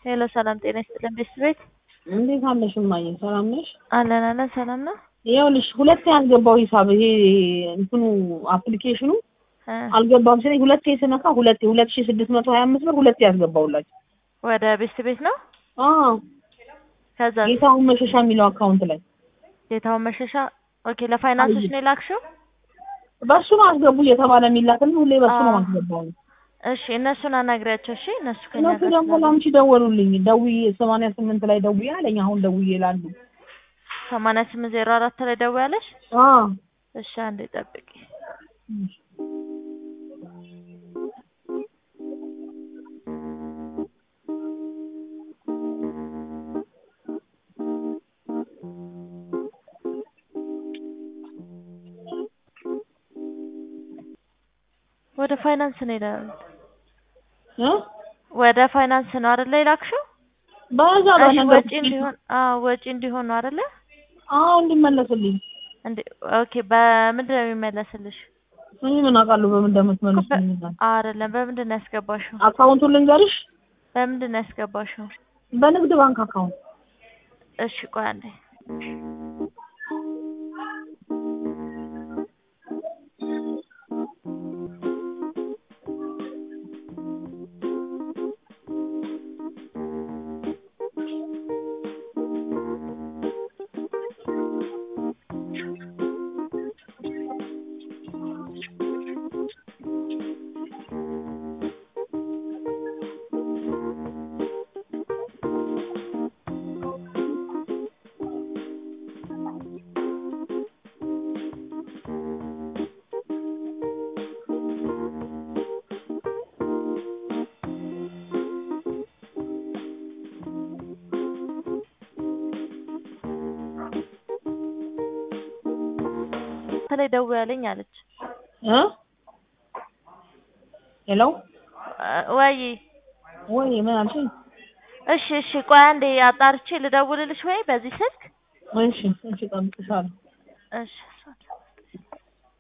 ሄሎ ሰላም ጤና ይስጥልን ቤት ቤት እንዴት አለሽ እማዬ? ሰላም ነሽ? አለን አለን ሰላም ነው። ይኸውልሽ ሁለቴ ያስገባው ሂሳብ ይሄ እንትኑ አፕሊኬሽኑ እ አልገባም ሲለኝ ሁለቴ ስነካ ሁለቴ ሁለት ሺህ ስድስት መቶ ሀያ አምስት ብር ሁለቴ ያስገባውላችሁ። ወደ ቤት ቤት ነው። አዎ ከዛ ጌታሁን መሸሻ የሚለው አካውንት ላይ ጌታውን መሸሻ ኦኬ። ለፋይናንሶች ነው የላክሽው? በሱ ነው አስገቡ እየተባለ የሚላክልኝ ሁሌ በሱ ነው አዎ። ማስገባው። እሺ እነሱን አናግሪያቸው። እሺ እነሱ ከኛ እነሱ ጋር ደግሞ ስላሉ ላንቺ ደወሉልኝ። ደውዬ ሰማንያ ስምንት ላይ ደውዬ አለኝ። አሁን ደውዬ ላሉ ሰማንያ ስምንት ዜሮ አራት ላይ ደውያለሽ? አዎ እሺ አንዴ ጠብቂ። ወደ ፋይናንስ ነው ይላል። እ ወደ ፋይናንስ ነው አይደለ የላክሽው? በዛ እሺ በነገር ወጪ እንዲሆን አዎ ወጪ እንዲሆን ነው አይደለ? አዎ እንዲመለስልኝ እንዴ ኦኬ። በምንድን ነው የሚመለስልሽ? እኔ ምን አውቃለሁ በምን እንደምትመልስልኝ። አይደለም በምንድን ነው ያስገባሽው? አካውንቱን ልንገርሽ፣ በምንድን ነው ያስገባሽው? በንግድ ባንክ አካውንት እሺ ቆይ አንዴ ላይ ደውያለኝ አለች። እ ሄሎ ወይ ወይ ምን አልሽኝ? እሺ እሺ ቆይ አንዴ አጣርቼ ልደውልልሽ ወይ በዚህ ስልክ እሺ እሺ፣ እጠብቅሻለሁ። እሺ